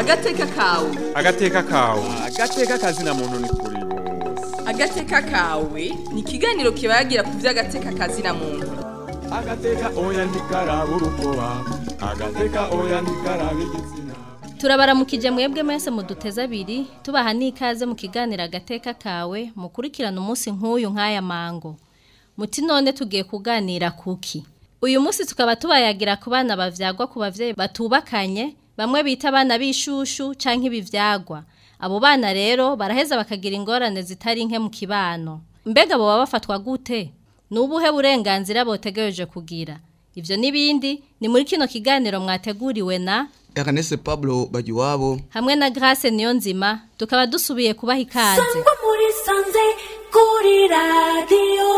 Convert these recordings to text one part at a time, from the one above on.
agateka kawe agateka kawe agateka kazina muntu ni kuri bose agateka kawe ni ikiganiro kibagira ku by'agateka kazina muntu agateka oya ntikaraba urukoba agateka oya ntikaraba igitsina turabaramukije mwebwe mwese muduteze abiri tubaha n'ikaze mu kiganiro agateka kawe mukurikirana umunsi nk'uyu nk'aya mango muti none tugiye kuganira kuki uyu munsi tukaba tubayagira ku bana bavyagwa ku bavyeyi batubakanye bamwe bita abana b'ishushu canke ibivyagwa abo bana rero baraheza bakagira ingorane zitari nke mu kibano mbega boba bafatwa gute ni ubuhe burenganzira botegereje kugira ivyo n'ibindi ni muri kino kiganiro mwateguriwe na Ernest Pablo Bagiwabo hamwe na Grace Niyonzima tukaba dusubiye kubaha ikaze sangwa muri sanze kuri radiyo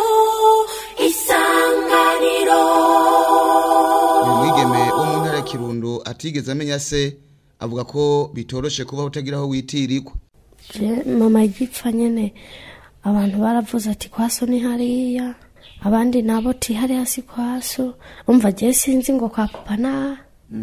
isanganiro uyu mwigeme wo mu ntara ya Kirundo atigeze amenya se avuga ko bitoroshe kuba utagira aho witirirwa Je, mama igipfa nyene abantu baravuze ati kwaso ni hariya abandi nabo ti hariya si kwaso umva je sinzi ngo kwa papa na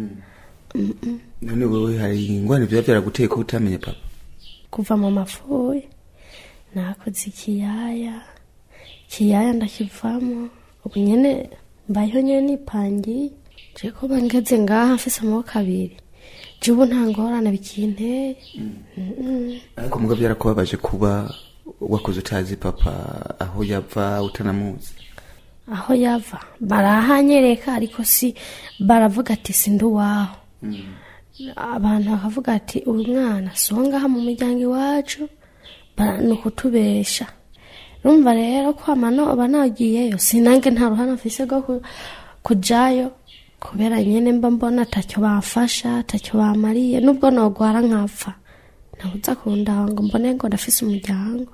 none wewe hari ingwani biba byaraguteye ko utamenya papa kuva mu mapfuye nakoze ikiyaya ikiyaya ndakivamo ubu nyene mbayeho nyene nipangiye je ko bangeze ngaha mfise amaboko abiri je ubu nta ngorane bikinteye Mm-mm. ariko muga byarakubabaje kuba wakoze utazi papa aho yava utanamuzi aho yava barahanyereka ariko si baravuga ati sindi uwaho abantu bakavuga ati uyu mwana si uwo ngaha mu muryango iwacu bara- ni ukutubesha rumva rero ko amanoba nagiyeyo sinange nta ruhande mfise rwo ku- kujayo kubera nyene mba mbona atacyo bamfasha atacyo bamariye nubwo nogwara nkapfa ntabuza kundaba ngo mbone ngo ndafise umuryango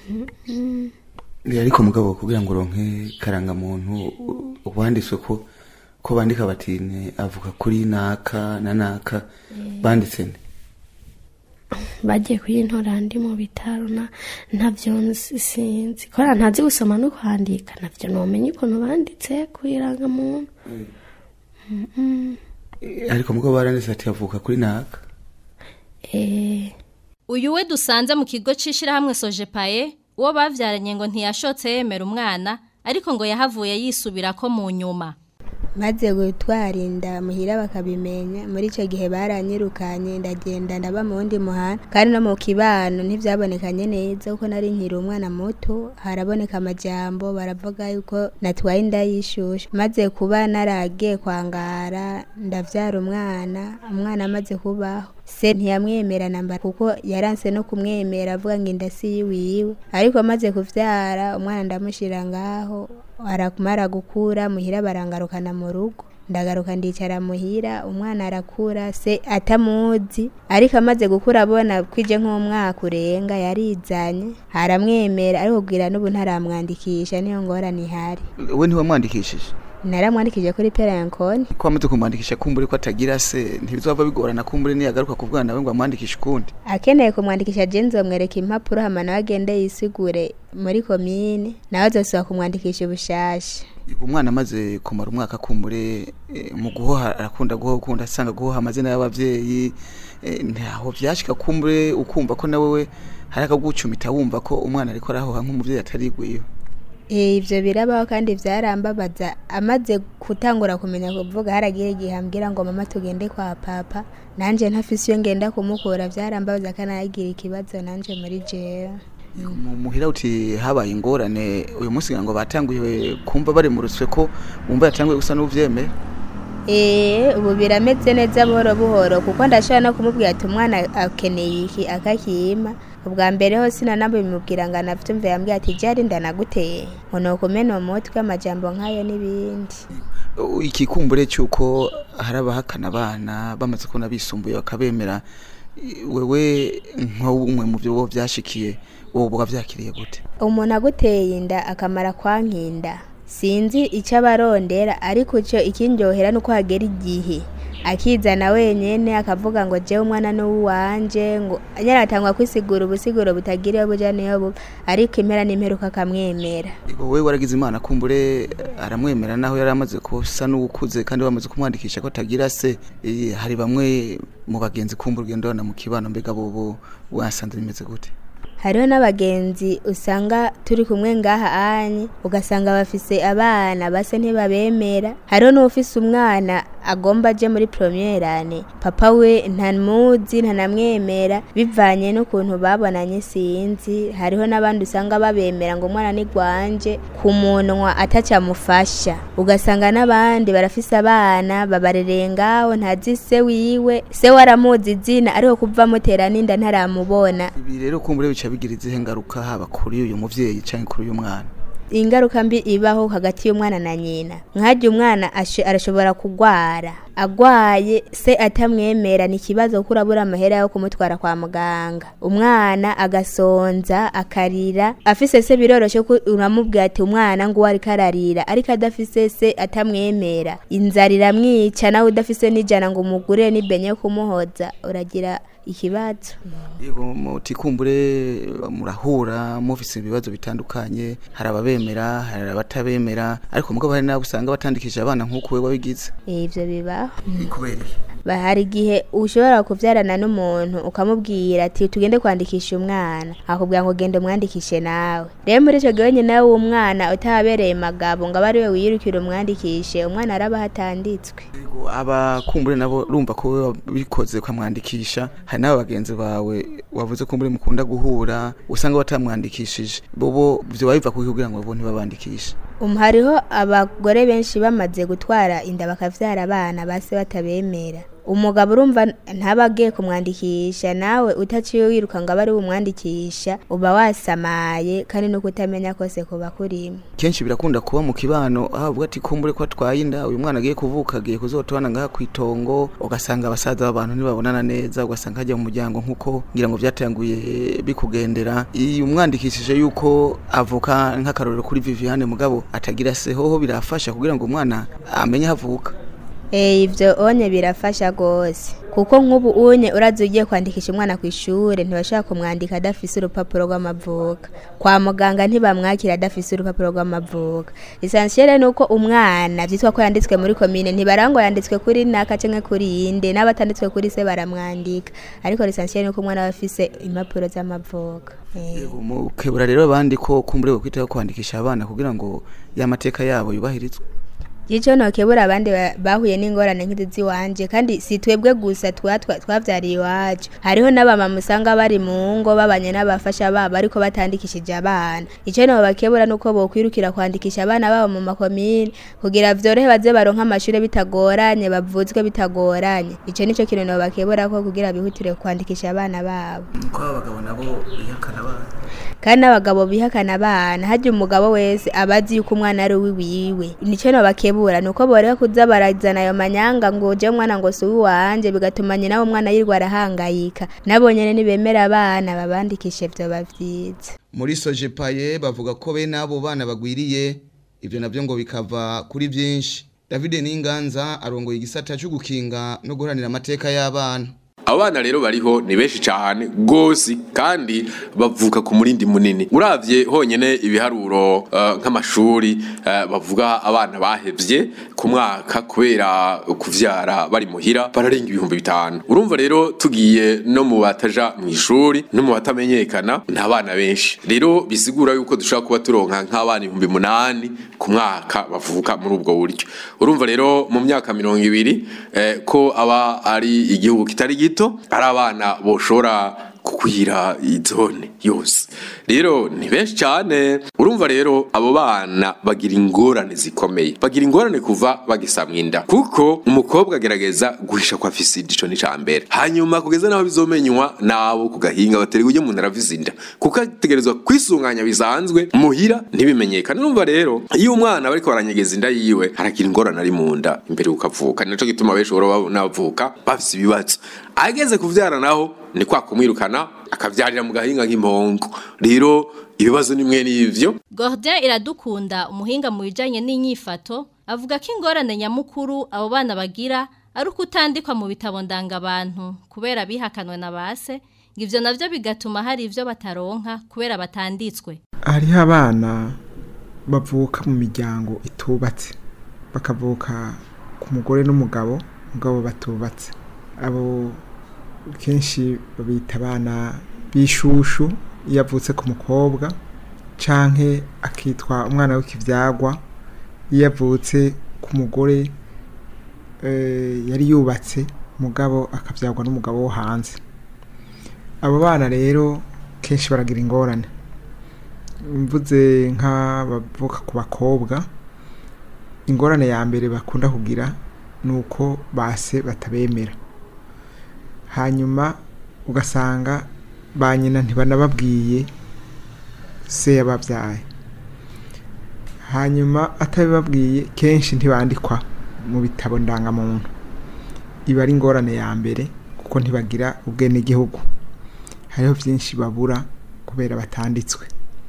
ariko mugabo kugira ngo uronke karangamuntu u- wanditswe ko ko bandika batine avuga kuri naka na naka banditse nde bagiye kuyintora ndi mu bitaro na ntabyo nzi- sinzi kubera ntazi gusoma no kwandika nabyo nomenya ukuntu banditse kuyirangamuntu ariko mugabo baranditse ati avuka kuri naka eh uyu we dusanze mu kigo c'ishirahamwe Sojepaye uwo bavyaranye ngo ntiyashotse yemera umwana ariko ngo yahavuye yisubira ko mu nyuma maze gutwara inda muhira bakabimenya muri icyo gihe baranyirukanye ndagenda ndaba mu wundi muhanda kandi no mu kibano ntibyabonekanye neza kuko nari nkiri umwana muto haraboneka amajambo baravuga yuko natwaye inda y'ishushu maze kuba naragiye kwangara ndabyara umwana umwana amaze kubaho se ntiyamwemera namba kuko yaranse no kumwemera avuga ngo inda si yiwiwe ariko amaze kuvyara umwana ndamushira ngaho arakumara gukura muhira barangarukana mu rugo ndagaruka ndicara muhira umwana arakura se atamuzi ariko amaze gukura abona kwije nk'umwaka urenga yarizanye aramwemera ariko kugira n'ubu ntaramwandikisha niyo ngorane ihari we ntiwamwandikishije naramwandikije kuri perankoni ko wamaze kumwandikisha kumbure ko atagira se ntibizova bigorana kumbure niyagaruka ku bwana we ngo amwandikishe ukundi akeneye kumwandikisha jenzi bamwereka impapuro hama nawe agende yisigure muri komine nawe azosaba kumwandikisha ubushasha umwana amaze kumara umwaka kumbure eh, mu guhoha arakunda guhoha ukunda asanga guhoha amazina y'abavyeyi eh, ntaho vyashika kumbure ukumva ko nawe we hari akagucumita wumva ko umwana ariko arahoha nk'umuvyeyi atarigwiyo Eh, ivyo birabaho kandi vyarambabaza amaze gutangura kumenya kuvuga haragiye igihe ambwira ngo mama tugende kwa papa nanje ntafise iyo ngenda kumukura vyarambabaza kandi aragira ikibazo nanje muri jewe mu muhira uti habaye ingorane uyu munsi ngira ngo batanguye kumva bari mu ruswe ko wumva yatanguye gusa n'uvyemeye Eh, ubu birameze neza buhoro buhoro kuko ndashobora no kumubwira ati umwana akeneye iki akakima ubwa mbere ho sinanabimubwira ngo anavyumve yambwira ati jari ndanaguteye ngo nukumena umutwe amajambo nk'ayo n'ibindi iki kumbure cyuko hari abahakana abana bamaze kubona bisumbuye bakabemera i- wewe nk'umwe mu byo byashikiye wowe buba byakiriye gute umuntu aguteye inda akamara kwankinda sinzi icyo abarondera ariko icyo ikindyohera ni uko hagera igihe akizana wenyine akavuga ngo jewe umwana ni uwanje ngo yaratangwa kwisigura ubusiguro butagira iyo buja niyo buba ariko impera n'imperuka akamwemera wowe waragize imana kumbure aramwemera naho yari amaze kusa n'ukuze kandi bamaze kumwandikisha ko atagira se Eh, hari bamwe mu bagenzi kumbura ugenda ubona mu kibano mbega bobo wasanze bimeze gute hariho n'abagenzi usanga turi kumwe ngaha anye ugasanga bafise abana base ntibabemera hariho n'ufise umwana agomba aje muri promierane papa we ntamuzi ntanamwemera bivanye n'ukuntu babonanye sinzi hariho n'abandi usanga babemera ngo umwana ni gwanje ku munwa atacamufasha ugasanga n'abandi barafise abana babarereye ngaho ntazi se wiwe se waramuzi izina ariko kuva amutera n'inda ntaramubona ibi rero kumbure bica bigira izihe ngaruka haba kuri uyu muvyeyi canke kuri uyu mwana ingaruka mbi ibaho hagati y'umwana na nyina nkajya umwana ashe- arashobora kugwara agwaye se atamwemera ni ikibazo kuko urabura amahera yo kumutwara kwa muganga umwana agasonza akarira afise se biroroshe ko uramubwira ati umwana ngo uwo ariko ararira ariko adafise se atamwemera inzara iramwica nawe udafise n'ijana ngo umugurire n'ibenye yo kumuhoza uragira ikibazo yego muti kumbure murahura mufise ibibazo bitandukanye hari ababemera hari abatabemera ariko mugabo hari nabo usanga batandikije abana nk'uko we wabigize Eh, ivyo bibaho kubera Ba- hari igihe ushobora kuvyarana n'umuntu ukamubwira ati tugende kwandikisha umwana akubwira ngo genda umwandikishe nawe rero muri ico gihe nyine nawe umwana utahabereye magabo ngo abe ari we wiyirukira umwandikishe umwana araba hatanditswe aba kumbure nabo urumva ko we wabikoze ukamwandikisha hari n'aba bagenzi bawe wavuze kumbure mukunda guhura usanga batamwandikishije bobo vyo biva kuki kugira ngo bo ntibabandikishe um, hariho abagore benshi bamaze gutwara inda bakavyara abana base batabemera umugabo urumva ntaba agiye kumwandikisha nawe utaciye wiruka ngo abe ari bumwandikisha uba wasamaye kandi no kutamenya kose kuba kurimo kenshi birakunda kuba mu kibano aho bavuga ati kumbure ko atwaye inda uyu mwana agiye kuvuka agiye kuzotubana ngaha kw'itongo ugasanga abasaza b'abantu ntibabonana neza ugasanga hajya mu muryango nk'uko ngira ngo byatanguye bikugendera iyo umwandikishije yuko avuka nk'akarorero kuri Viviane mugabo atagira se hoho birafasha kugira ngo umwana amenye aho avuka Eh ivyo onye birafasha gose kuko nk'ubu unye urazi ugiye kwandikisha umwana ku ishure ntibashaka kumwandika adafise urupapuro rw'amavuka kwa muganga ntibamwakira adafise urupapuro rw'amavuka essentiel nuko umwana vyitwa ko yanditswe muri komine ntibarangwa yanditswe kuri naka canke kuri yinde n'abatanditswe kuri se baramwandika ariko essentiel nuko umwana aba afise impapuro z'amavuka eh. mukebura rero abandi ko kumbure kwitaho kwandikisha abana kugira ngo ya mateka yabo yubahirizwe Ico nokebura abandi ba- bahuye n'ingorane nk'izi wanje kandi si twebwe gusa twa- twa- twavyariye iwacu hariho n'abamama usanga bari mu ngo babanye n'abafasha babo ariko batandikishije abana ico no bakebura nuko bokwirukira kwandikisha abana babo mu makomine kugira vyorohe baze baronka amashure bitagoranye bavuzwe bitagoranye ico nico kintu no bakebura ko kugira bihutire kwandikisha abana babo ko abagabo nabo bihakana abana kandi n'abagabo bihakana abana harya umugabo wese aba azi yuko umwana ari uwiwiwe nico no bakebura nuko boreka kuza barazana ayo manyanga ngo je umwana ngo si uwanje bigatuma nyina w'umwana yirwa arahangayika nabo nyene nibemera abana babandikishe vyoba vyiza muri sojepaye bavuga ko bene abo bana bagwiriye ibyo nabyo ngo bikava kuri byinshi david n'inganza arongoye igisata cyo gukinga no guharanira amateka y'abana abo bana rero bariho ni benshi cyane rwose kandi bavuka ku murindi munini uravye honyine ibiharuro eh, nk'amashuri eh, bavuga abana bahevye ku mwaka kubera kuvyara bari muhira bararenga ibihumbi bitanu urumva rero tugiye no mu bataja mu ishuri no mu batamenyekana nta bana benshi rero bisigura yuko dushobora kuba turonka nk'abana ibihumbi munani ku mwaka bavuka muri ubwo buryo urumva rero mu myaka mirongo ibiri eh, ko aba ari igihugu kitari gito ari abana boshobora kukwira izone yose rero ni benshi cyane urumva rero abo bana bagira ingorane zikomeye bagira ingorane kuva bagisamwa inda kuko umukobwa agerageza guhisha ko afise inda ico ni ca mbere hanyuma kugeza naho bizomenywa nabo ku gahinga baterwa ujye umuntu arafise inda kuko ategerezwa kwisunganya bisanzwe muhira ntibimenyekane urumva rero iyo umwana bariko baranyegeza inda yiwe aragira ingorane ari mu nda imbere ukavuka ni naco gituma benshi bahora babona bavuka bafise ibibazo ageze kuvyara naho ni kwa kumwirukana akavyarira mu gahinga nk'impongo rero ibibazo ni mwe n'ivyo Gordien iradukunda umuhinga mu bijanye n'inyifato avuga ko ingorane nyamukuru abo bana bagira ari uko utandikwa mu bitabo ndangabantu kubera bihakanwe na base ngo ivyo navyo bigatuma hari ivyo bataronka kubera batanditswe hariho abana bavuka mu miryango itubatse bakavuka ku mugore n'umugabo mugabo batubatse abo kenshi babita abana b'ishushu iyo avutse ku mukobwa canke akitwa umwana w'ikivyagwa iyo avutse ku mugore eh, yari yubatse mugabo akavyagwa n'umugabo wo hanze abo bana rero kenshi baragira ingorane mvuze nk'abavuka ku bakobwa ingorane ya mbere bakunda kugira ni uko base batabemera hanyuma ugasanga ba nyina ntibanababwiye se yababyaye hanyuma atabibabwiye kenshi ntibandikwa mu bitabo ndangamuntu iba ari ingorane ya mbere kuko ntibagira ubwenegihugu hariho byinshi babura kubera batanditswe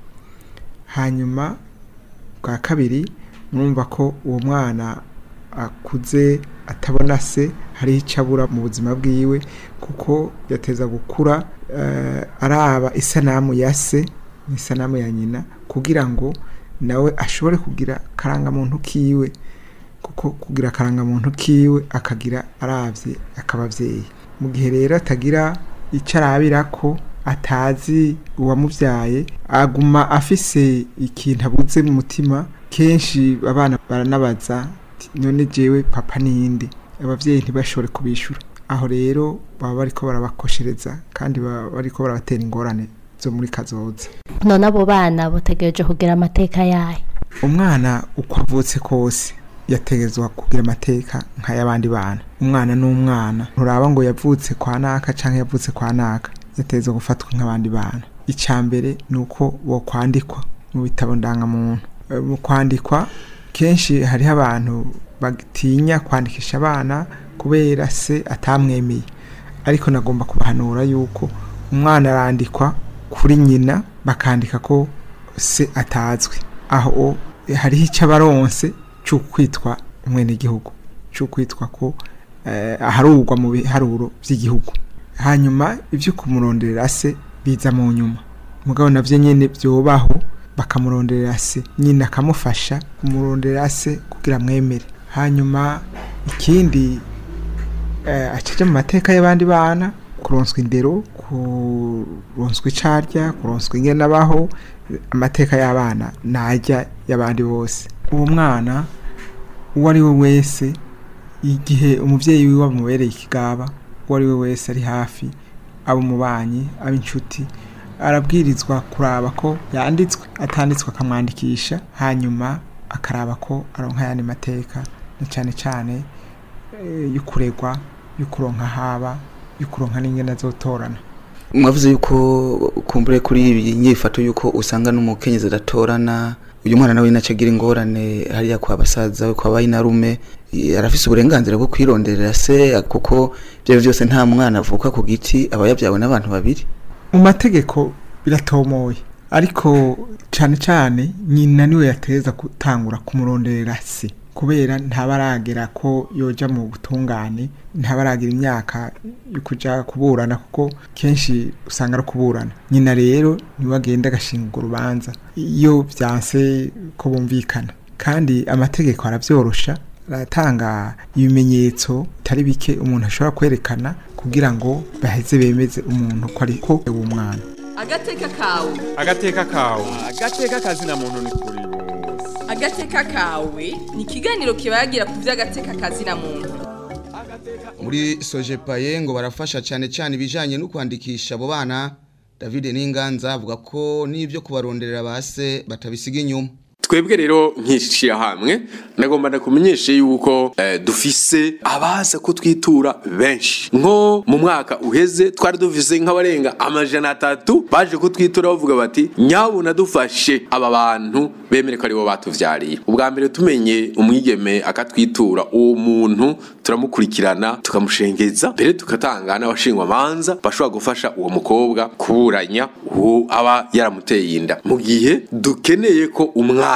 hanyuma bwa kabiri murumva ko uwo mwana akuze atabona se hariho icyo abura mu buzima bwiwe kuko yateza gukura eh, araba isanamu ya se n'isanamu ya nyina kugira ngo nawe ashobore kugira karangamuntu kiwe kuko kugira akarangamuntu kiwe akagira arabye akababyeyi mu gihe rero atagira icyo arabira ko atazi uwamubyaye aguma afise ikintu abuze mu mutima kenshi abana baranabaza ati, none jewe papa ninde ababyeyi ntibashobore kubishyura aho rero baba bariko barabakoshereza kandi baba bariko barabatera ingorane zo muri kazoza none abo bana butegereje kugira amateka yayo umwana uko avutse kose yategezwa kugira amateka nk'ay'abandi bana umwana n'umwana nturaba ngo yavutse kwa naka cyangwa yavutse kwa naka yategezwa gufatwa nk'abandi bana icya mbere ni uko bo kwandikwa mu bitabo ndangamuntu Eh, mu kwandikwa kenshi hariho abantu batinya kwandikisha abana kubera se atamwemeye ariko nagomba kubahanura yuko umwana arandikwa kuri nyina bakandika ko se atazwi aho hariho icyo abaronse cyo kwitwa umwenegihugu cyo kwitwa ko eh, aharurwa mu biharuro by'igihugu hanyuma ibyo kumuronderera se biza mu nyuma mugabo navyo nyene byobaho bakamuronderera se nyina akamufasha kumuronderera se kugira amwemere hanyuma ikindi eh, acaja mu mateka y'abandi bana kuronswa indero kuronswa icarya kuronswa ingene abaho amateka y'abana najya y'abandi bose uwo mwana uwo ari we wese igihe umubyeyi wiwe amubereye ikigaba uwo ari we wese ari hafi aba umubanyi aba inshuti arabwirizwa kuraba ko yanditswe atanditswe akamwandikisha hanyuma akaraba ko aronka ayandi mateka na cyane cyane eh, y'ukuregwa y'ukuronka haba y'ukuronka n'ingene azotorana mwavuze yuko kumbure kuri iyi nyifato yuko usanga n'umukenyezi adatorana uyu mwana nawe naca agira ingorane hariya kwa basaza we kwa bayinarume eh, arafise uburenganzira bwo kwironderera se kuko ibyo byose nta mwana avuka ku giti aba yabyawe n'abantu babiri mu mategeko biratomoye ariko cyane cyane nyina niwe yateza gutangura kumuronderera se kubera ntabaragera ko yoja mu butungane ntabaragira imyaka yo kuja kuburana kuko kenshi usanga ari kuburana nyina rero niwe agenda agashinga urwo rubanza iyo byanse ko bumvikana kandi amategeko arabyorosha aratanga ibimenyetso bitari bike umuntu ashobora kwerekana kugira ngo baheze bemeze umuntu ko ari ko uwo mwana agateka kawe agateka kawe agateka kazina muntu ni kuri bose agateka kawe ni ikiganiro kibagira ku by'agateka kazina muntu muri sojepaye ngo barafasha cyane cyane ibijyanye no kwandikisha abo bana david n'inganza avuga ko n'ibyo kubaronderera base batabisiga inyuma twebwe rero nk'ishyirahamwe nagomba ndakumenyeshe yuko eh, dufise abaza ko twitura benshi nko mu mwaka uheze twari dufise nk'abarenga amajana atatu baje kutwitura bavuga bati nyabuna dufashe aba bantu bemere ko aribo batuvyariye ubwa mbere tumenye umwigeme akatwitura uwo muntu turamukurikirana tukamushengeza mbere tugatanga n'abashingwa manza bashobora gufasha uwo mukobwa kuburanya uwo aba yaramuteye inda mu gihe dukeneye ko umwana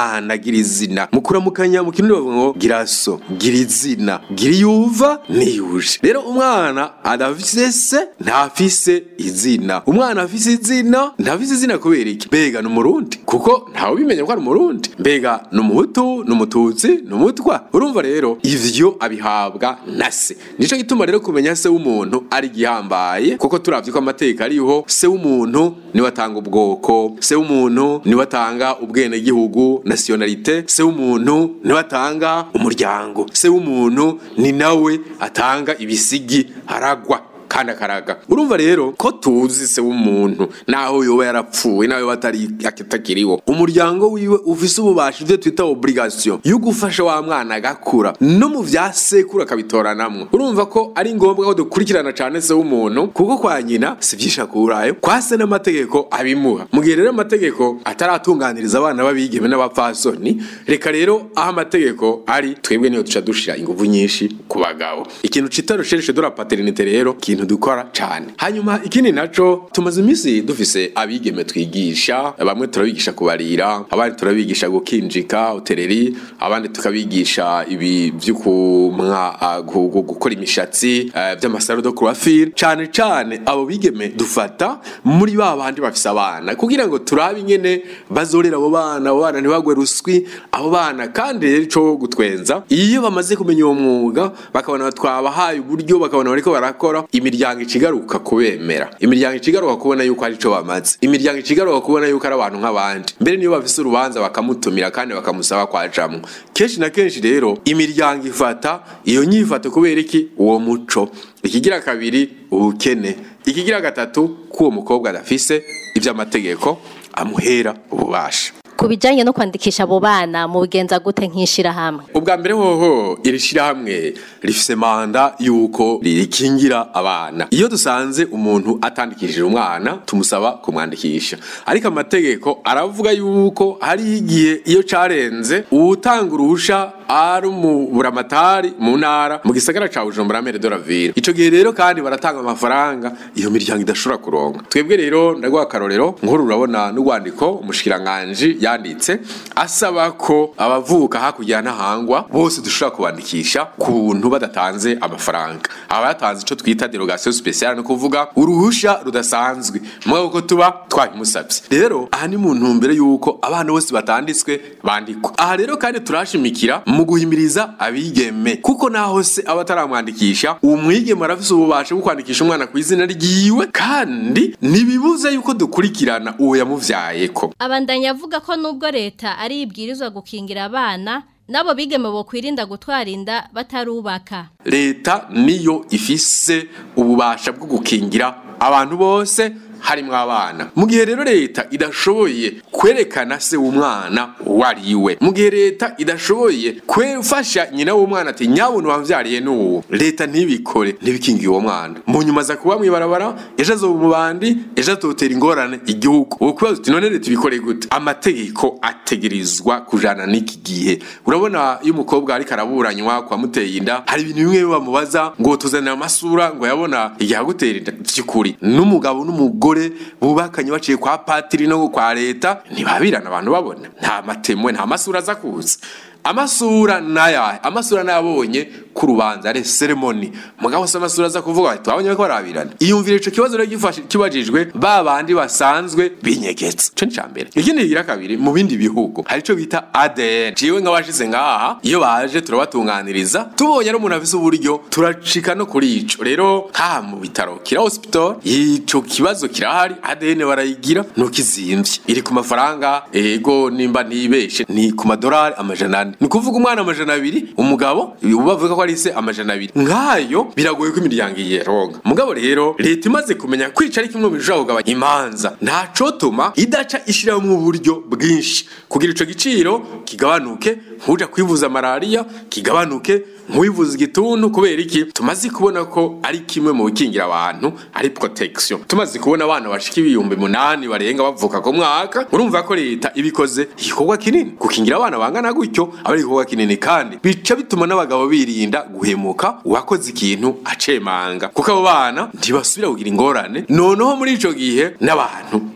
mwana gira izina mukuramukanya mu kirundi bavuga ngo gira so gira izina gira iyuva niyuje rero umwana adafise se ntafise izina umwana afise izina ntafise izina kubera iki mbega ni umurundi kuko ntawe ubimenya ko ari umurundi mbega ni umuhutu ni umututsi ni umutwa urumva rero ivyo abihabwa na se nico gituma rero kumenya se w'umuntu ari gihambaye kuko turavye ko amateka ariho se w'umuntu niwe atanga ubwoko se w'umuntu niwe atanga ubwenegihugu nationalite se w'umuntu niwe atanga umuryango se w'umuntu ni nawe atanga ibisigi aragwa kandi akaraga urumva rero ko tuzi se w'umuntu naho yoba yarapfuye nawe batari atakiriho umuryango wiwe ufise ububasha ivyo twita obligation yo gufasha wa mwana agakura no mu vya sekuru akabitoranamwo urumva ko ari ngombwa ko dukurikirana cane se w'umuntu kuko kwa nyina si vyinshi akurayo kwa se n'amategeko abimuha mu gihe rero amategeko ataratunganiriza abana b'abigeme n'abapfasoni reka rero aho amategeko ari twebwe niyo duca dushira inguvu nyinshi ku bagabo ikintu cita recherche de la paternité rero ikintu dukora cane hanyuma ikindi naco tumaze iminsi dufise abigeme twigisha bamwe turabigisha kubarira abandi turabigisha gukinjika hoteleri abandi tukabigisha ibi vy'ukumwa ah, gu- gu- gukora imishatsi eh, vy'amasaro de coiffure cane cane abo bigeme dufata muri ba bandi bafise abana kugira ngo turabe ingene bazorera abo bana abo bana ntibagwe ruswi abo bana kandi rero ico gutwenza iyo bamaze kumenya uwo mwuga bakabona twabahaye uburyo bakabona bariko barakora imiryango icigaruka kubemera imiryango icigaruka kubona yuko ari co bamaze imiryango icigaruka kubona yuko ari abantu nk'abandi mbere niyo bafise urubanza bakamutumira kandi bakamusaba kwajamwo kenshi na kenshi rero imiryango ifata iyo nyifato kubera iki uwo muco ikigira kabiri ubukene ikigira gatatu ko uwo mukobwa adafise ivy'amategeko amuhera ububasha ku bijyanye no kwandikisha abo bana mu bigenza gute nk'ishyirahamwe ubwa mbere hoho iri shyirahamwe rifise manda y'uko rikingira abana iyo dusanze umuntu atandikishije umwana tumusaba kumwandikisha ariko amategeko aravuga yuko hari igihe iyo carenze uwutanga uruhusha ari umuburamatari mu ntara mu gisagara ca bujumbura mere de la ville ico gihe rero kandi baratanga amafaranga iyo miryango idashobora kuronka twebwe rero ndaguha akarorero nkuru urabona n'urwandiko umushikiranganji yanditse asaba ko abavuka hakurya n'ahangwa bose dushobora kubandikisha ku buntu badatanze amafaranga aba yatanze ico twita derogation speciale no kuvuga uruhusha rudasanzwe mugabo ko tuba twabimusabye rero aha ni mu ntumbero y'uko abana bose batanditswe bandikwa aha rero kandi turashimikira mu guhimiriza abigeme kuko naho se aba ataramwandikisha uwo mwigeme arafise ububasha bwo kwandikisha umwana ku izina ryiwe kandi ntibibuze yuko dukurikirana uwo yamuvyayeko abandanya avuga ko nubwo leta ari ibwirizwa gukingira abana nabo bigeme bo kwirinda gutwara inda batarubaka leta niyo ifise ububasha bwo gukingira abantu bose harimwo abana mu gihe rero leta idashoboye kwerekana se w'umwana uwo ari we mu gihe leta idashoboye kwefasha nyina w'umwana ati nyabuntu wamvyariye n'uwo leta ntibikore ntibikingiye uwo mwana mu nyuma aza kuba mw'ibarabara ejo azoba umubandi ejo azotera ingorane igihugu uwo kubaza uti none leta ibikore gute amategeko ategerezwa kujana n'iki gihe urabona iyo umukobwa ariko araburanywa kwa muteye inda hari ibintu bimwe bamubaza ngo tuzanira amasura ngo yabona igihe agutera inda vy'ukuri n'umugabo n'umugore bubakanye baciye kwa patiri no kwa leta ntibabirana abantu babona nta matemwe nta masura aza kuza amasura naya amasura nayabonye ku rubanza ari ceremony mugabo se amasura aza kuvuga ati twabonye ko barabirana iyumvire ico kibazo rero gifashe kibajijwe ba bandi basanzwe binyegetse ico ni cambere ikindi kigira kabiri mu bindi bihugu hari ico bita ADN jiwe nk'abashize ngaha iyo baje turabatunganiriza tubonye ari umuntu afise uburyo turacika no kuri ico rero nka mu bitaro kira hospital ico kibazo kirahari ADN barayigira ntukizimvye iri ku mafaranga ego nimba ntibeshe ni ku madolari amajana ane ni kuvuga umwana amajana abiri umugabo bavuga ko ari se amajana abiri nk'ayo biragoye ko imiryango iyeronga mugabo rero leta imaze kumenya kwica ari kimwe mu bishobora kugabanya imanza ntacotuma idaca ishyiramo uburyo bwinshi kugira ico giciro kigabanuke nkuja kwivuza malariya kigabanuke nkwivuza igituntu kubera iki tumaze kubona ko ari kimwe mu bikingira abantu ari protection tumaze kubona abana bashika ibihumbi munani barenga bavuka ku mwaka urumva ko leta ibikoze igikorwa kinini gukingira abana bangana gutyo aba ari igikorwa kinini kandi bica bituma n'abagabo birinda guhemuka uwakoze ikintu acemanga kuko abo bana ntibasubira kugira ingorane noneho muri ico gihe n'abantu duca duti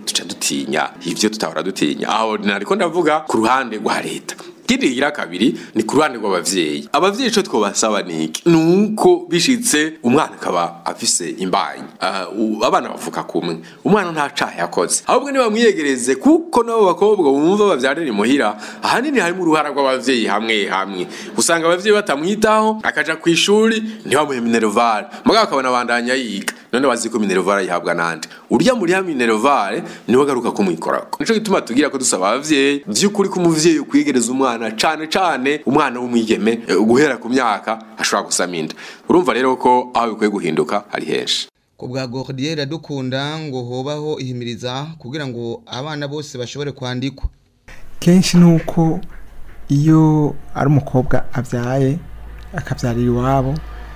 dutinya ivyo tutahora dutinya aho nariko ndavuga ku ruhande rwa leta ikindi kigira kabiri ni ku ruhande rw'abavyeyi abavyeyi ico twobasaba niki nuko bishitse umwana akaba afise imbanyi uh, u- abana bavuka kumwe umwana nta caha yakoze ahubwo nibamwiyegereze kuko nabo bakobwa bumva bavyarira imuhira ahanini harimo uruhara rw'abavyeyi hamwe hamwe usanga abavyeyi batamwitaho akaja kw'ishuri ntibamuhe minervare mugabo akabona bandanya yiga none wazi ko minervare ayihabwa nande urya muriha minervare niwe agaruka kumwikorako nico gituma tugira ko dusaba abavyeyi vy'ukuri ko umuvyeyi ukwigereza umwana cane cane umwana w'umwigeme eh, guhera ku myaka ashobora gusama inda urumva rero ko aho bikwiye guhinduka hari henshi ku bwa Gordier dukunda ngo hobaho ihimiriza kugira ngo abana bose bashobore kwandikwa kenshi ni uko iyo ari umukobwa abyaye akabyarira iwabo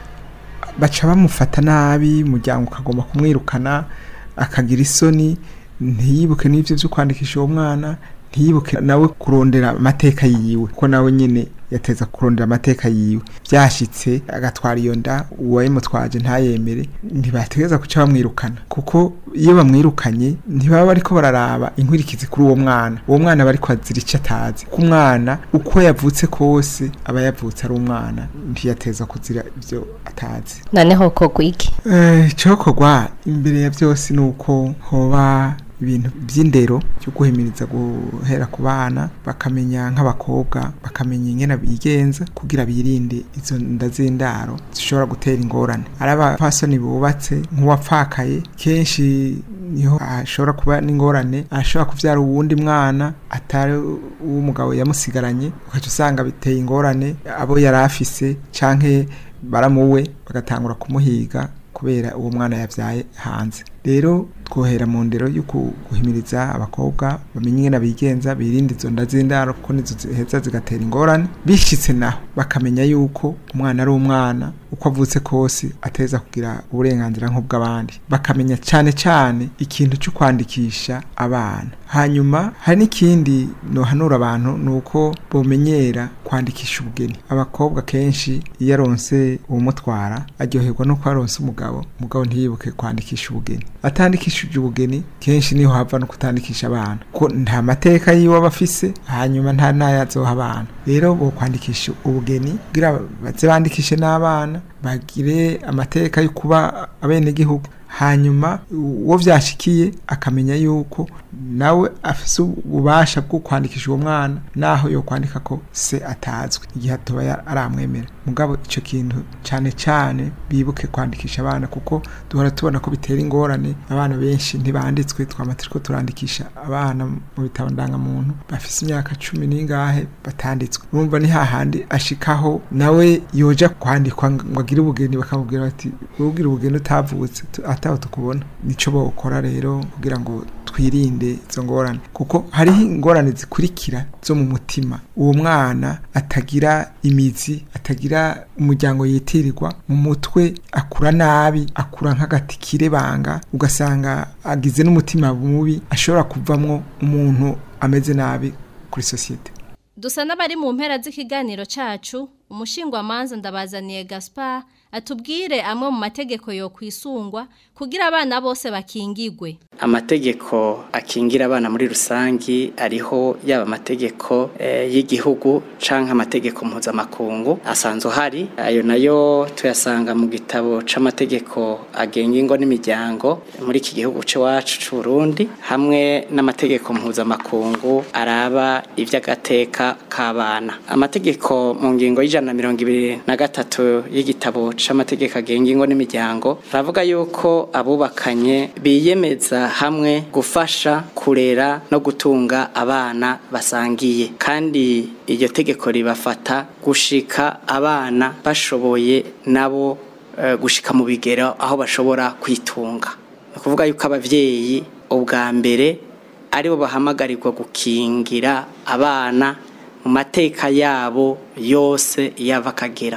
baca bamufata nabi umuryango ukagomba kumwirukana akagira isoni ntiyibuke n'ibyo byo kwandikisha uwo mwana ntiyibuke nawe kurondera amateka yiwe kuko nawe nyine yateza kurondera amateka yiwe byashyitse agatwara iyo nda uwayimutwaje ntayemere ntibategereza guca bamwirukana kuko iyo bamwirukanye ntibaba bariko bararaba inkurikizi kuri uwo mwana uwo mwana bari kwazira icyo atazi ku mwana uko yavutse kose aba yavutse ari umwana ntiyateza kuzira ibyo atazi noneho kogwa iki icyokorwa imbere ya byose ni uko hoba ibintu by'indero byo guhimiriza guhera ku bana bakamenya nk'abakobwa bakamenya ingene bigenza kugira birinde izo nda z'indaro zishobora gutera ingorane ari abapfasoni bubatse nk'uwapfakaye kenshi niho ashobora kuba n'ingorane ashobora kubyara uwundi mwana atari uw'umugabo yamusigaranye ugaca usanga biteye ingorane abo yari afise canke baramuwe bagatangura kumuhiga kubera uwo mwana yabyaye hanze rero twohera mu ndero yo guhimiriza abakobwa bamenye ingene bigenza birinde izo nda z'indaro kuko nizo ziheza zigatera ingorane bishitse naho bakamenya yuko umwana ari umwana uko avutse kose ateza kugira uburenganzira nk'ubw'abandi bakamenya cyane cyane ikintu cyo kwandikisha abana hanyuma hari n'ikindi nohanura abantu ni uko bomenyera kwandikisha ubugeni abakobwa kenshi iyo aronse uwumutwara aryoherwa no aronse umugabo umugabo ntiyibuke kwandikisha ubugeni atandikishije ubugeni kenshi niho hava no kutandikisha abana ko nta mateka yiwe aba afise hanyuma nta n'ayazoha abana rero bo kwandikisha ubugeni kugira baze bandikishe n'abana bagire amateka yo kuba abenegihugu hanyuma uwo byashikiye akamenya yuko nawe afise ububasha bwo kwandikisha uwo mwana naho yo kwandika ko se atazwi igihe atoba aramwemera mugabo icyo kintu cyane cyane bibuke kwandikisha abana kuko duhora tubona ko bitera ingorane abana benshi ntibanditswe twamaze ko turandikisha abana mu bitabo ndangamuntu bafise imyaka cumi n'ingahe batanditswe urumva ni hahandi ashikaho nawe yoja kwandikwa ngo agire ubugeni bakamubwira bati ubwira ubugeni utavutse ataho tukubona nico bokora rero kugira ngo twirinde izo ngorane kuko hariho ingorane zikurikira zo mu mutima uwo mwana atagira imizi atagira umuryango yitirirwa mu mutwe akura nabi akura nk'agati kirebanga ugasanga agize n'umutima mubi ashobora kuvamwo umuntu ameze nabi kuri sosiyete dusa n'abari mu mpera z'ikiganiro cacu umushingwamanza ndabazaniye Gaspar atubwire amwe mu mategeko yo kwisungwa kugira abana bose bakingigwe amategeko akingira abana muri rusangi ariho yaba amategeko e, y'igihugu canke amategeko mpuzamakungu asanzwe hari ayo nayo tuyasanga mu gitabo c'amategeko agenga ingo n'imiryango muri iki gihugu c'iwacu c'Uburundi hamwe n'amategeko mpuzamakungu araba ivy'agateka k'abana amategeko mu ngingo y'ijana na mirongo ibiri na gatatu y'igitabo c'amategeko agenga ingo n'imiryango ravuga yuko abubakanye biyemeza hamwe gufasha kurera no gutunga abana basangiye kandi iryo tegeko ribafata gushika abana bashoboye nabo uh, gushika mu bigero aho bashobora kwitunga ni ukuvuga yuko abavyeyi ubwa mbere aribo bahamagarirwa gukingira abana mu mateka yabo yose yava akagera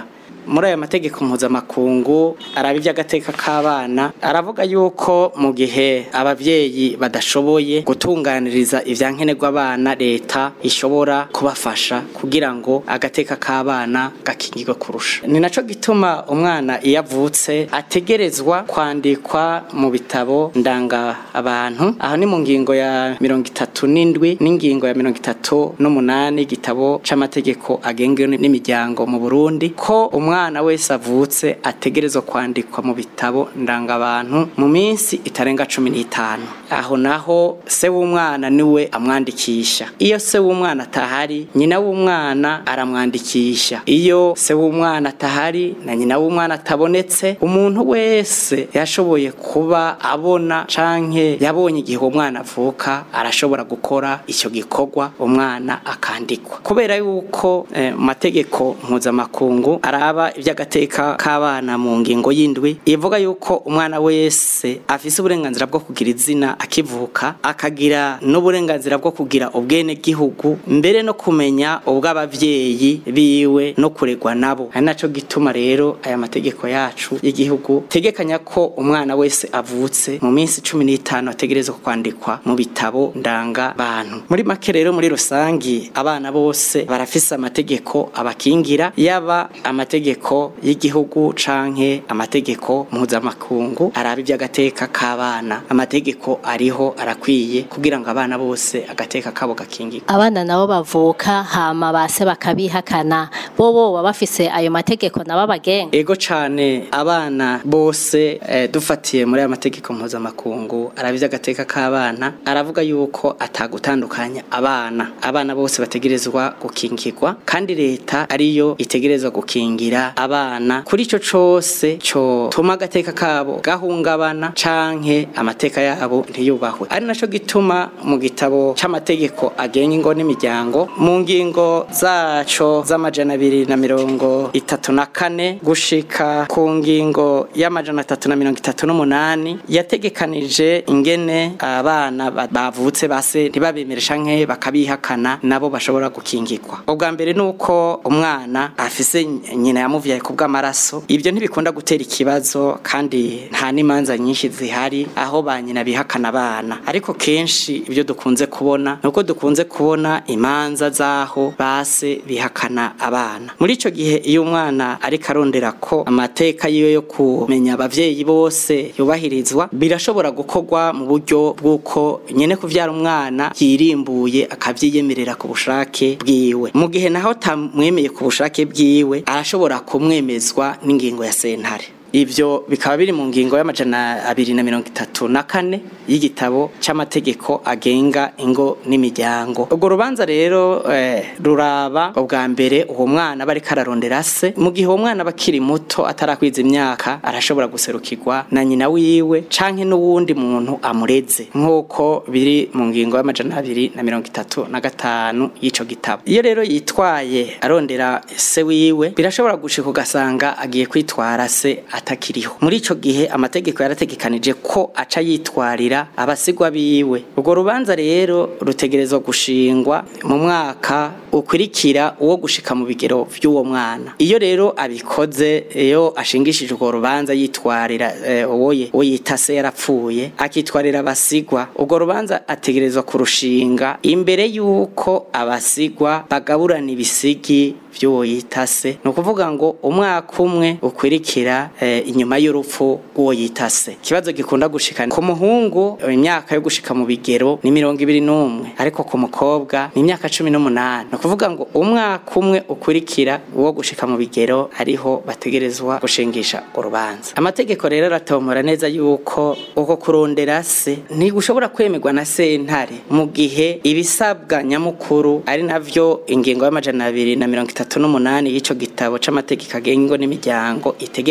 muri ayo mategeko mpuzamakungu araba iby'agateka k'abana aravuga yuko mu gihe ababyeyi badashoboye gutunganiriza ivyankenerwa abana leta ishobora kubafasha kugira ngo agateka k'abana gakingirwe kurusha ni naco gituma umwana iyo avutse ategerezwa kwandikwa mu bitabo ndanga abantu aho ni mu ngingo ya mirongo itatu n'indwi n'ingingo ya mirongo itatu n'umunani igitabo c'amategeko agenga n'imiryango mu Burundi ko umwana wese avutse ategerezwa kwandikwa mu bitabo ndanga abantu mu minsi itarenga cumi n'itanu aho naho se w'umwana niwe amwandikisha iyo se w'umwana atahari nyina w'umwana aramwandikisha iyo se w'umwana atahari na nyina w'umwana atabonetse umuntu wese yashoboye kuba abona canke yabonye igihe uwo mwana avuka arashobora gukora icyo gikorwa umwana akandikwa kubera yuko eh, mu mategeko mpuzamakungu araba iby'agateka k'abana mu ngingo y'indwi ivuga yuko umwana wese afise uburenganzira bwo kugira izina akivuka akagira n'uburenganzira bwo kugira ubwene gihugu mbere no kumenya ubw'abavyeyi biwe no kuregwa nabo ari naco gituma rero aya mategeko yacu y'igihugu tegekanya ko umwana wese avutse mu minsi cumi n'itanu ategerezwa kwandikwa mu bitabo ndanga bantu muri make rero muri rusangi abana bose barafise amategeko abakingira yaba amategeko y'igihugu canke amategeko mpuzamakungu araba iby'agateka k'abana amategeko ariho arakwiye kugira ngo abana bose agateka kabo gakingirwe abana nabo bavuka hama base bakabihakana bo bo baba bafise ayo mategeko nabo bagenga ego cane abana bose eh, dufatiye muri aya mategeko mpuzamakungu araba iby'agateka k'abana aravuga yuko atagutandukanya abana abana bose bategerezwa gukingirwa kandi leta ariyo itegerezwa gukingira abana kuri ico cose co tuma agateka kabo gahungabana canke amateka yabo ntiyubahwe ari naco gituma mu gitabo c'amategeko agenga ingo n'imiryango mu ngingo zaco z'amajana abiri na mirongo itatu na kane gushika ku ngingo y'amajana atatu na mirongo itatu n'umunani yategekanije ingene abana ba- bavutse base ntibabemere canke bakabihakana nabo bashobora gukingirwa ubwa mbere nuko umwana afise nyina yamuvyaye ku bw'amaraso ibyo ntibikunda gutera ikibazo kandi nta n'imanza nyinshi zihari aho ba nyina bihakana abana ariko kenshi ibyo dukunze kubona nuko dukunze kubona imanza zaho base bihakana abana muri ico gihe iyo umwana ariko arondera ko amateka yiwe yo kumenya abavyeyi bose yubahirizwa birashobora gukorwa mu buryo bw'uko nyene kuvyara umwana yirimbuye akavyiyemerera ku bushake bwiwe mu gihe naho tamwemeye ku bushake bwiwe arashobora kumwemezwa n'ingingo ya sentare Ivyo bikaba biri mu ngingo y'amajana abiri na mirongo itatu na kane y'igitabo c'amategeko agenga ingo n'imiryango. Ubwo rubanza rero eh, ruraba ubwa mbere uwo mwana bariko ararondera se mu gihe uwo mwana bakiri muto atarakwiza imyaka arashobora guserukirwa na nyina wiwe canke n'uwundi muntu amureze nk'uko biri mu ngingo y'amajana abiri na mirongo itatu na gatanu y'ico gitabo. Iyo rero yitwaye arondera se wiwe birashobora gushika ugasanga agiye kwitwara se atakiriho muri ico gihe amategeko yarategekanije ko aca yitwarira abasigwa biwe urwo rubanza rero rutegerezwa gushingwa mu mwaka ukurikira uwo gushika mu bigero vy'uwo mwana iyo rero abikoze iyo ashingishije urwo rubanza yitwarira eh, uwo ye- uwo yita se yarapfuye akitwarira abasigwa urwo rubanza ategerezwa kurushinga imbere y'uko abasigwa bagaburana ibisigi vy'uwo yita se ni ukuvuga ngo umwaka umwe ukurikira eh, inyuma y'urupfu rw'uwo yita se ikibazo gikunda gushika ku muhungu eh, imyaka yo gushika mu bigero ni mirongo ibiri n'umwe ariko ku mukobwa ni imyaka cumi n'umunani ni ukuvuga ngo umwaka umwe ukurikira uwo gushika mu bigero ariho bategerezwa gushingisha urubanza amategeko rero aratomora neza yuko uko kurondera se ntigushobora kwemerwa na sentare mu gihe ibisabwa nyamukuru ari navyo ingingo y'amajana abiri na mirongo itatu n'umunani y'ico gitabo c'amategeko agenga ingo n'imiryango itegekanya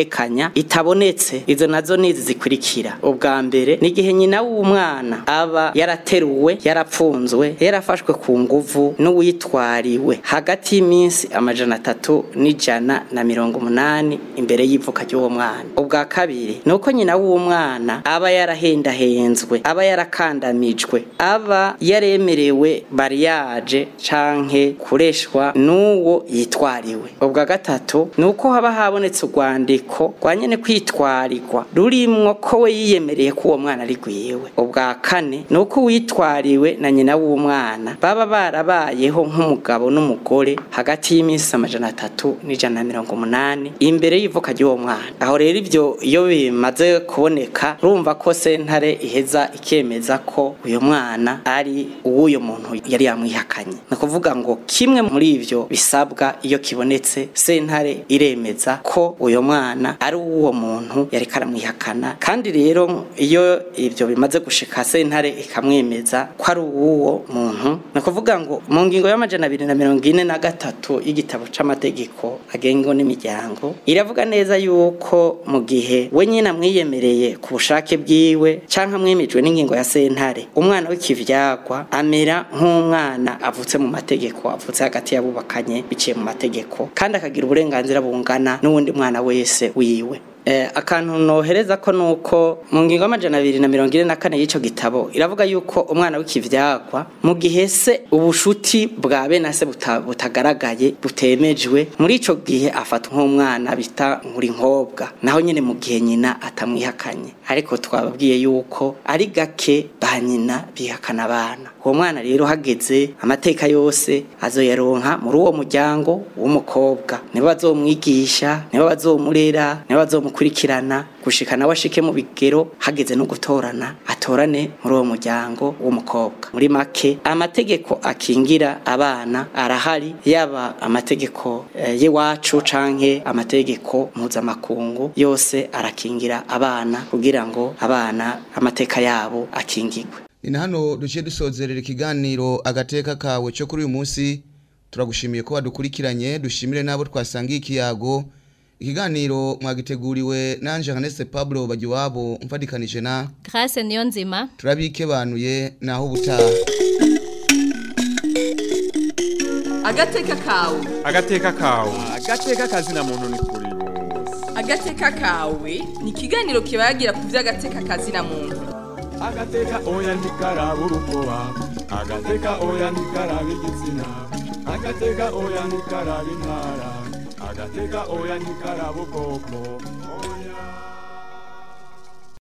kubimenya itabonetse izo nazo nizi zikurikira ubwa mbere ni igihe nyina w'umwana aba yarateruwe yarapfunzwe yarafashwe ku nguvu n'uwitwariwe hagati y'iminsi amajana atatu n'ijana na mirongo umunani imbere y'ivuka ry'uwo mwana ubwa kabiri ni uko nyina w'umwana aba yarahendahenzwe aba yarakandamijwe aba yaremerewe bariyaje canke kureshwa n'uwo yitwariwe ubwa gatatu ni uko haba habonetse urwandiko rwa nyene kwitwarirwa rurimwo ko we yiyemereye ko uwo mwana ari gwiwe ubwa kane ni uko uwitwariwe na nyina w'umwana baba barabayeho nk'umugabo n'umugore hagati y'iminsi amajana atatu n'ijana na mirongo umunani imbere y'ivuka ry'uwo mwana aho rero ivyo iyo bimaze kuboneka urumva ko sentare iheza ikemeza ko uyu mwana ari uw'uyo muntu yari yamwihakanye ni ukuvuga ngo kimwe muri ivyo bisabwa iyo kibonetse sentare iremeza ko uyu mwana ari uw'uwo muntu yari karamwihakana kandi rero iyo ivyo bimaze gushika sentare ikamwemeza ko ari uw'uwo muntu ni ukuvuga ngo mu ngingo y'amajana abiri na mirongo ine na gatatu y'igitabo c'amategeko agenga n'imiryango iravuga neza yuko mu gihe we nyine amwiyemereye ku bushake bwiwe canke amwemejwe n'ingingo ya sentare umwana w'ikivyagwa amera nk'umwana avutse mu mategeko avutse hagati y'abubakanye biciye mu mategeko kandi akagira uburenganzira bungana n'uwundi mwana wese wiwe Eh, akantu nohereza ko nuko mu ngingo y'amajana abiri na mirongo ine na kane y'ico gitabo iravuga yuko umwana w'ikivyagwa mu gihe se ubushuti bwa bene se buta, butagaragaye butemejwe muri ico gihe afata nk'umwana bita nkuri nkobwa naho nyene mu gihe nyina atamwihakanye ariko twababwiye yuko ari gake ba nyina bihakana abana uwo mwana rero hageze amateka yose azoyaronka muri uwo muryango w'umukobwa nibo bazomwigisha nibo bazomurera nibo bazomukurikirana gushika nawe ashike mu bigero hageze no gutorana atorane muri uwo muryango w'umukobwa muri make amategeko akingira abana arahari yaba amategeko eh, y'iwacu canke amategeko mpuzamakungu yose arakingira abana kugira ngo abana amateka yabo akingirwe ni na hano duciye dusozerera ikiganiro agateka kawe cyo kuri uyu munsi turagushimiye ko wadukurikiranye dushimire n'abo twasangiye ikiyago ikiganiro mwagiteguriwe nanje Hanese Pablo Bagiwabo mfadikanije na Grace niyo nzima turabikebanuye naho ubutaha agateka kawe agateka kawe agateka kazina muntu ni kuri bose agateka kawe ni ikiganiro kibagira ku by'agateka kazina muntu agateka oya ntikaraba urukoba agateka oya ntikaraba igitsina agateka oya ntikaraba intara agateka oya ntikaraba ubwoko oya